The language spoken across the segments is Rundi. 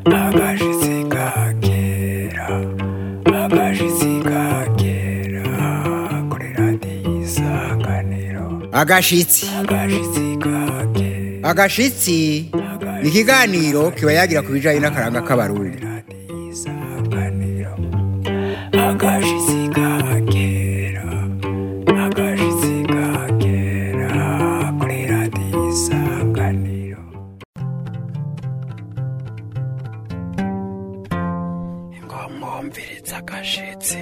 agashitsi ka kera agashitsi ka kera kuri radiyo isanganiro agashitsi agashitsi ka kera agashitsi ni ikiganiro kiba yagira ku bijyanye n'akaranga k'abarundi radiyo isanganiro agashitsi ka kera agashitsi ka kera kuri radiyo isanganiro ingomwumviriza agashitsi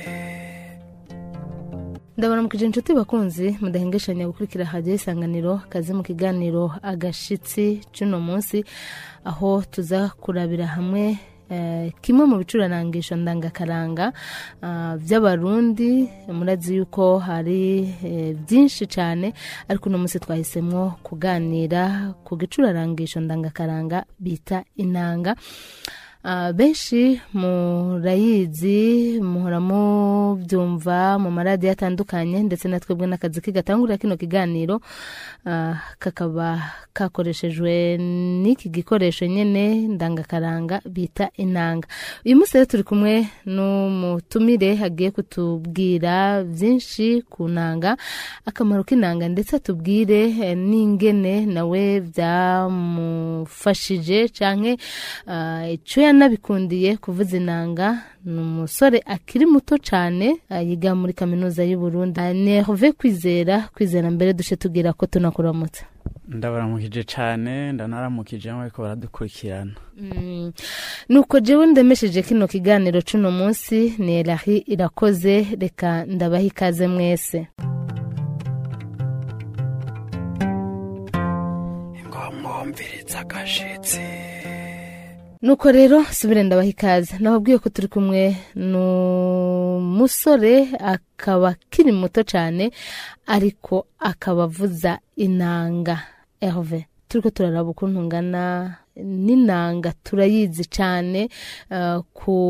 ndabona mukije inshuti bakunzi mudahengeshanya gukurikira hadiyo isanganiro kazi mu kiganiro agashitsi cy'uno munsi aho tuza kurabira hamwe eh, kimwe mu bicuranangisho ndangakaranga ah, by'abarundi murazi yuko hari eh, byinshi cyane ariko uno munsi twahisemo kuganira ku gicurarangisho ndangakaranga bita inanga Ah, benshi murayizi muhora mubyumva mu maradiyo atandukanye ndetse na twebwe n'akazi kigatangurira kino kiganiro ah, kakaba kakoreshejwe n'iki gikoresho nyine ndangakaranga bita inanga uyu munsi rero turi kumwe n'umutumire hagiye kutubwira byinshi ku nanga akamaro k'inanga ndetse atubwire eh, n'ingene nawe byamufashije canke ah, ico yanabikundiye kuvuza inanga ni umusore akiri muto cyane ah, yiga muri kaminuza y'u Burundi Ah, ni Herve kwizera kwizera mbere duce tugira ko tunakuramutse ndabaramukije cyane ndanaramukije ariko baradukurikirana Mm. nuko jewe ndemesheje kino kiganiro cuno munsi ni Elahi irakoze reka ndabaha ikaze mwese ingomwumviriza agashitsi nuko rero subire ndabaha ikaze nababwiye ko turi kumwe n'umusore akaba akiri muto cyane ariko akaba avuza inanga Herve turiko turaraba ukuntu ngana n'inanga turayizi cyane eh,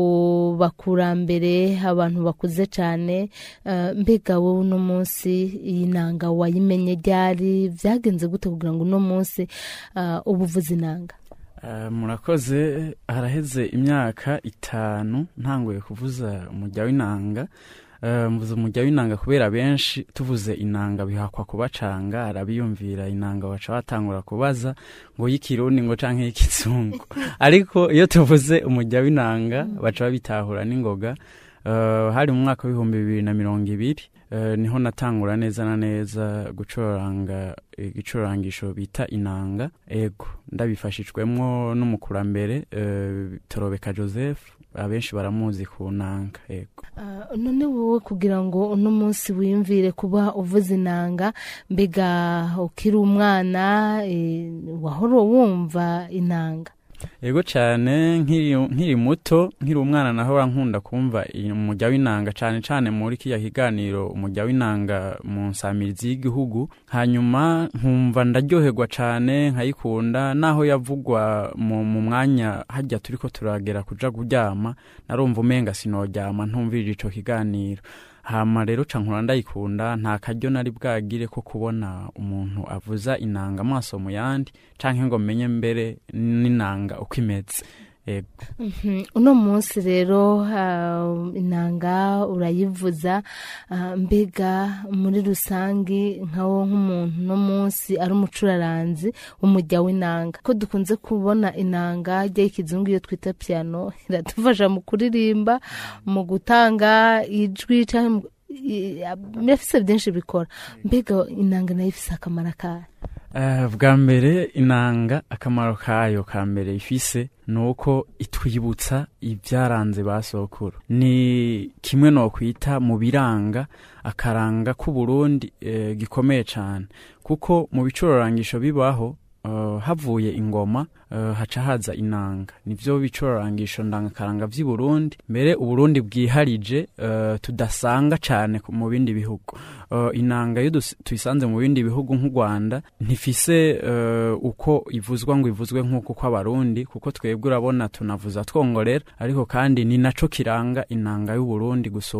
ku bakurambere abantu bakuze cyane eh, mbega wowe uno munsi iyi nanga wayimenye ryari byagenze gute kugira ngo uno munsi eh, uba uvuza inanga Eh, murakoze haraheze imyaka itanu ntanguye kuvuza umujya w'inanga Eh, mvuze umujya w'inanga kubera benshi tuvuze inanga bihakwa kubacanga arabiyumvira inanga baca batangura kubaza ngo y'ikirundi ngo canke y'ikizungu ariko iyo tuvuze umujya w'inanga baca babitahura n'ingoga Eh, hari mu mwaka w'ibihumbi bibiri na mirongo ibiri eh, niho natangura neza na neza gucuranga igicurangisho bita inanga ego ndabifashijwemwo n'umukurambere eh, torobeka joseph abenshi baramuzi ku nanga ego Ah, none wowe kugira ngo uno munsi wiyumvire kuba uvuza inanga mbega ukiri umwana eh, wahora wumva inanga ego cyane nkiri nkiri muto nkiri umwana naho nkunda kumva iyi- umujya w'inanga cyane cyane muri kiriya kiganiro umujya w'inanga mu nsamirizi y'igihugu hanyuma nkumva ndaryoherwa cyane nkayikunda naho yavugwa mu, mu mwanya hajya turi ko turagera kuja kuryama narumva umenga sinoryama ntumvirije ico kiganiro hama rero cankura ndayikunda nta karyo nari bwagire ko kubona umuntu avuza inanga amaso mu yandi canke ngo menye mbere n'inanga uko imeze Ego. Mhm, uno munsi rero ah, inanga urayivuza ah, mbega muri rusange nkawo nk'umuntu uno munsi ari umucuraranzi w'umujya w'inanga ko dukunze kubona inanga y'ikizungu iyo twita piano iradufasha mu kuririmba mu gutanga ijwi canke mu- i- birafise byinshi bikora mbega inanga nayo ifise akamaro kayo Eh, bwa mbere inanga akamaro kayo ka mbere ifise ni uko itwibutsa ibyaranze ba sokuru ni kimwe no kwita mu biranga akaranga k'uburundi eh, gikomeye cyane kuko mu bicurangisho bibaho eh, havuye ingoma eh, haca haza inanga nivyo bicurangisho ndangakaranga vy'i Burundi mbere uburundi bwiharije eh, tudasanga cane ku- mu bindi bihugu Eh, inanga iyo dus- tuyisanze mu bindi bihugu nk'u Rwanda ntifise eh, uko ivuzwa ngo ivuzwe nk'uko kw'abarundi kuko twebwe urabona tunavuza twongorera ariko kandi ni naco kiranga inanga y'u Burundi gusumba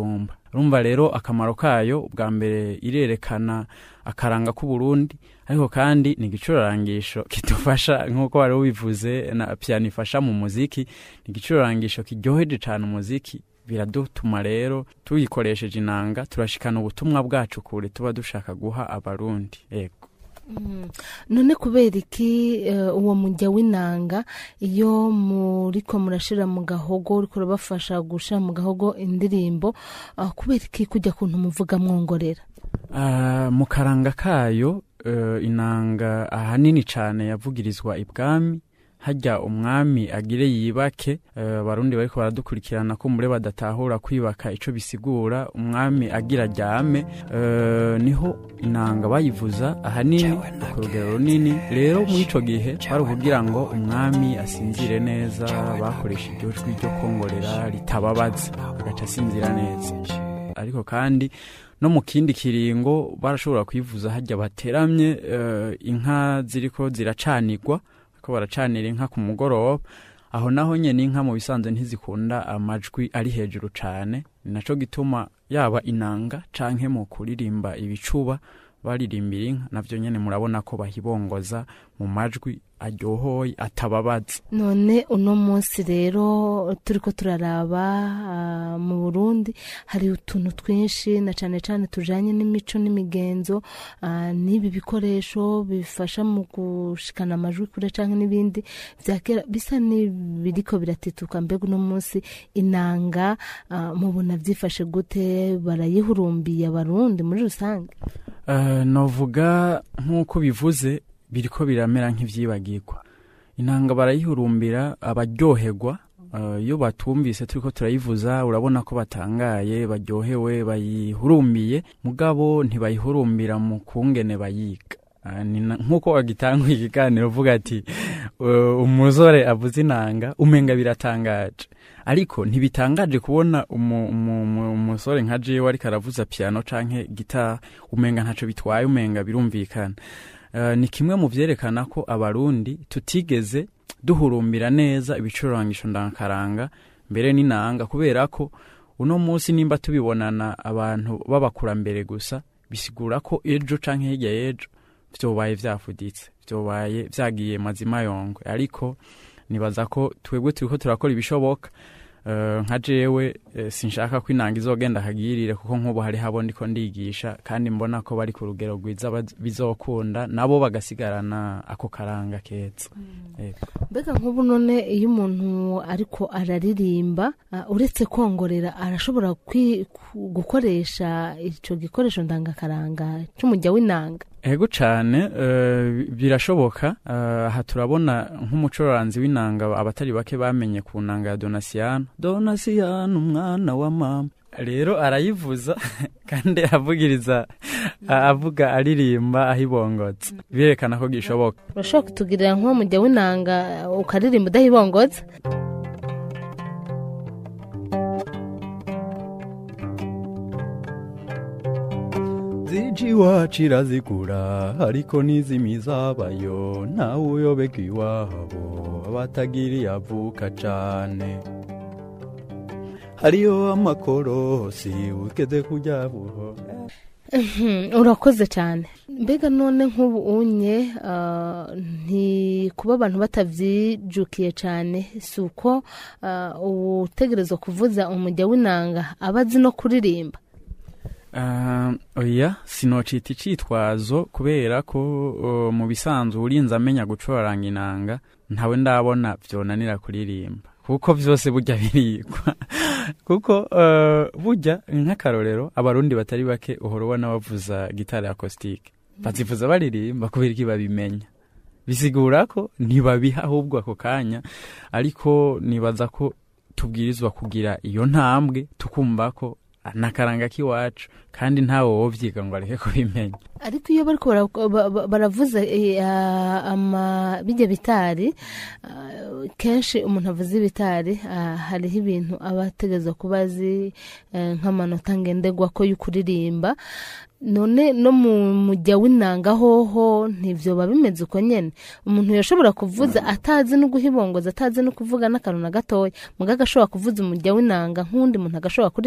urumva rero akamaro kayo ubwa mbere irerekana akaranga k'uburundi ariko kandi ni igicurarangisho kidufasha nk'uko wari ubivuze na piyano ifasha mu muziki ni igicurarangisho kiryoheje cyane umuziki biradutuma rero tuyikoresheje inanga turashikana ubutumwa bwacu kure tuba dushaka guha abarundi yego none kubera iki eh, uwo mujya w'inanga iyo muriko murashira mu gahogo uriko urabafasha gushira mu gahogo indirimbo ah, kubera iki kujya kuntu muvuga mwongorera Ah, mu karanga kayo eh, inanga ahanini cyane yavugirizwa ibwami hajya umwami agire yibake eh, abarundi bariko baradukurikirana ko mure badatahura kwibaka ico bisigura umwami agira aryame eh, niho inanga bayivuza ahanini ku rugero runini rero muri ico gihe bari kugira ngo umwami asinzire neza bakoresha iryo jwi ryo kongorera ritababaza agaca asinzira neza ariko kandi no mu kindi kiringo barashobora kwivuza hajya bateramye eh, inka ziriko ziracanirwa ko baracanira inka ku mugoroba aho naho nyene inka mu bisanzwe ntizikunda amajwi ari hejuru cane ni naco gituma yaba inanga canke mu kuririmba ibicuba baririmbira inka navyo nyene murabona ko bahibongoza mu majwi aryohoye atababaza none uno munsi rero turiko turaraba ah, mu burundi hari utuntu twinshi na cane cane tujanye n'imico n'imigenzo ah, n'ibi bikoresho bifasha mu gushikana amajwi kure canke n'ibindi vya kera bisa n'ibiriko biratituka mbega uno munsi inanga ah, mubona vyifashe gute barayihurumbiye abarundi muri rusange Eh, novuga nk'uko bivuze biriko biramera nk'ivyibagirwa inanga barayihurumbira abaryoherwa eh, iyo batumvise turiko turayivuza urabona ko batangaye baryohewe bayihurumbiye mugabo ntibayihurumbira mu kungene bayiga Ah, ni na- nk'uko wagitanguye ikiganiro uvuga ati eh, umusore avuze inanga umenga biratangaje ariko ntibitangaje kubona umu- umu- umu- umusore nka jewe ariko aravuza piano canke gitari umenga ntaco bitwaye umenga birumvikana Eh, ni kimwe mu vyerekana ko abarundi tutigeze duhurumbira neza ibicurangisho ndankaranga mbere n'inanga kubera ko uno munsi nimba tubibonana abantu b'abakurambere gusa bisigura ko ejo canke hirya y'ejo vyobaye vyafuditse vyobaye vyagiye mazima yongwe ariko nibaza ko twebwe turiko turakora ibishoboka Eh, nka jewe eh, sinshaka ko inanga izogenda akagirire kuko nk'ubu hari habo ndiko ndigisha kandi mbona ko bari ku rugero rwiza baz- bizokunda nabo bagasigarana ako karanga keza Yego. mbega nk'ubu none iyo umuntu ariko araririmba ah, uretse kongorera arashobora kwi- ku- gukoresha icyo gikoresho ndangakaranga cy'umujya w'inanga ego cane eh, birashoboka Eh, aha turabona nk'umucuranzi w'inanga abatari bake bamenye ku nanga ya donasiyano donasiyano umwana wa mama rero arayivuza kandi avugiriza a- avuga aririmba ahibongotse birerekana ko gishoboka urashobora kutugirira nk'umujya w'inanga ukaririmba udahibongotse ziji iwacu irazigura ariko n'izimizabayo ntawe uyobeka iwabo abatagiriye avuka cane hariyo amakorosi ugeze kujya buho Mhm, urakoze cyane mbega none nk'ubu unye ah, ntikuba abantu batavyijukiye cyane si uko ah, utegerezwa kuvuza umujya w'inanga aba azi no kuririmba Ah, oya sinocita icitwazo kubera ko uh, mu bisanzwe urinze amenya gucuraranga inanga ntawe ndabona vyonanira kuririmba kuko vyose burya birigwa kuko uh, burya nk'akarorero abarundi batari bake uhora ubona bavuza gitari akositike bazivuza baririmba kubera iki babimenya bisigura ko ntibabiha ahubwo ako kanya ariko nibaza ko tubwirizwa kugira iyo ntambwe tukumva ko nakaranga k'iwacu kandi ntawe wovyiga ngo areke kubimenya ariko iyo bariko bara- ba- ba- baravuza eh, ah, ama bijya bitari ah, kenshi umuntu avuza ibitari ah, hariho ibintu aba ategerezwa kuba azi eh, nk'amanota ngenderwa ko y'ukuririmba none no mu mujya w'inanga hoho ntivyoba bimeze uko nyene umuntu yashobora kuvuza atazi no guhibongoza atazi no kuvuga n'akantu na gatoya muga agashobora kuvuza umujya w'inanga nk'uwundi muntu agashobora kuririmba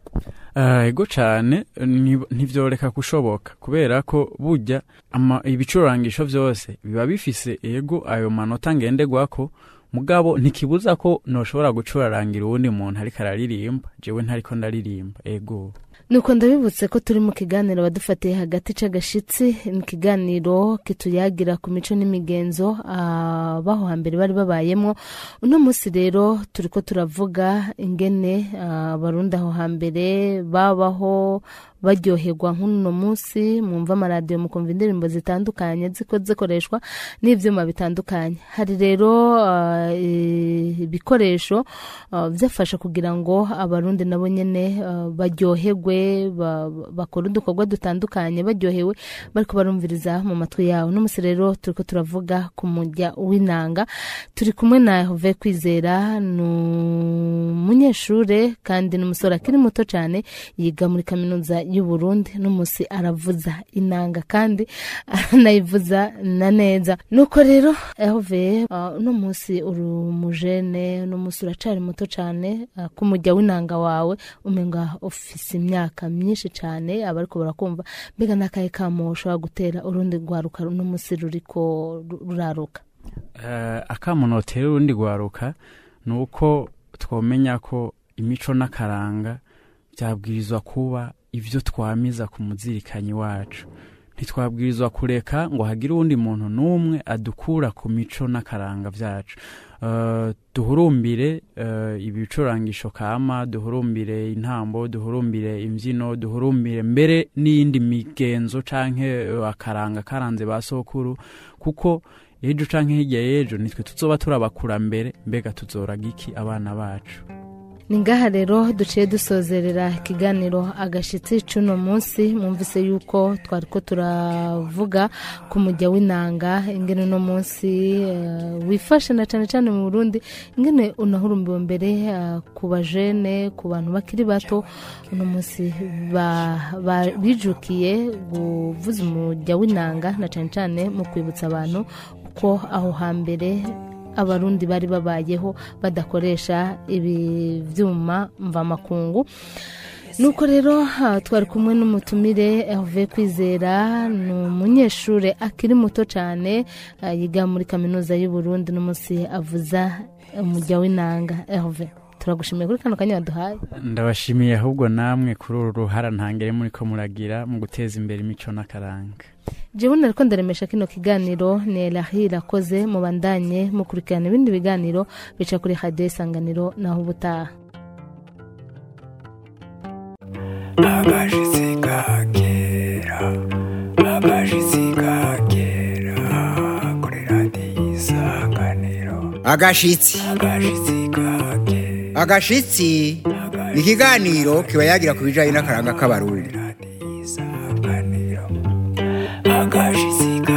Eh, ego cyane ni- ntivyoreka kushoboka kubera ko burya ama- ibicurangisho vyose biba bifise ego ayo manota ngenderwako mugabo ntikibuza ko noshobora gucurarangira uwundi muntu ariko araririmba jewe ntariko ndaririmba ego nuko ndabibutse ko turi mu kiganiro badufatiye hagati c'agashitsi ni ikiganiro kituyagira ku mico n'imigenzo abaho hambere bari babayemo uno munsi rero turiko turavuga ingene ah, abarundi aho hambere babaho baryoherwa nk'uno munsi mwumva amaradiyo mukumva indirimbo zitandukanye ziko zikoreshwa n'ivyuma bitandukanye hari rero ah, eh, ibikoresho ah, byafasha kugira ngo abarundi nabo nyene ah, baryoherwe ba- ba- bakore udukorwa dutandukanye baryohewe bariko barumviriza mu matwi yabo uno munsi rero turiko turavuga ku mujya w'inanga turi kumwe na Yehove kwizera ni umunyeshure kandi ni umusore akiri muto cyane yiga muri kaminuza y'u Burundi n'umunsi aravuza inanga kandi aranayivuza na neza nuko rero Yehove uh, uno munsi uri umujene uno munsi uracari muto cyane uh, ku mujya w'inanga wawe umenga ufise imyaka myinshi cyane abariko barakumva mbega n'akahe kamo ushobora gutera urundi rwaruka uno munsi ruriko ru- ruraruka Eh, akamunotera urundi rwaruka ni uko twomenya ko imico n'akaranga byabwirizwa kuba ibyo twamiza ku muzirikanyi wacu ntitwabwirizwa kureka ngo hagire uwundi muntu n'umwe adukura ku mico n'akaranga byacu Eh, duhurumbire eh, ibicurangisho kama duhurumbire intambo duhurumbire imbyino duhurumbire mbere n'iyindi migenzo canke eh, akaranga karanze ba sokuru kuko ejo canke hirya y'ejo nitwe tuzoba turabakurambere mbega tuzoraga iki abana bacu ni ngaha rero duciye dusozerera ikiganiro agashitsi c'uno munsi mwumvise yuko twariko turavuga ku mujya w'inanga ingene uno munsi eh, wifashe na cane cane mu burundi ingene unahurumbiwe mbere eh, ku bajene ku bantu bakiri bato uno munsi ba- ba- bijukiye kuvuza umujya w'inanga na cane cane mu kwibutsa abantu uko aho hambere abarundi bari babayeho badakoresha ibi byuma mvamakungu nuko rero ah, twari kumwe n'umutumire Herve kwizera ni umunyeshuri akiri muto cyane ah, yiga muri kaminuza y'u Burundi n'umunsi avuza umujya w'inanga Herve turagushimiye kuri kano kanya waduhaye ndabashimiye ahubwo namwe kuri uru ruhara ntangere muri ko muragira mu guteza imbere imico n'akaranga jewe nariko ndaremesha kino kiganiro ni elahi irakoze mubandanye mukurikirana ibindi biganiro bica kuri radiyo isanganiro naho ubutaha agashitsi kakera agashitsi kakera kuri radiyo isanganiro agashitsi agashitsi kakera agashitsi ni ikiganiro kiba yagira ku bijyanye n'akaranga k'abarundi radiyo isanganiro agashitsi kakera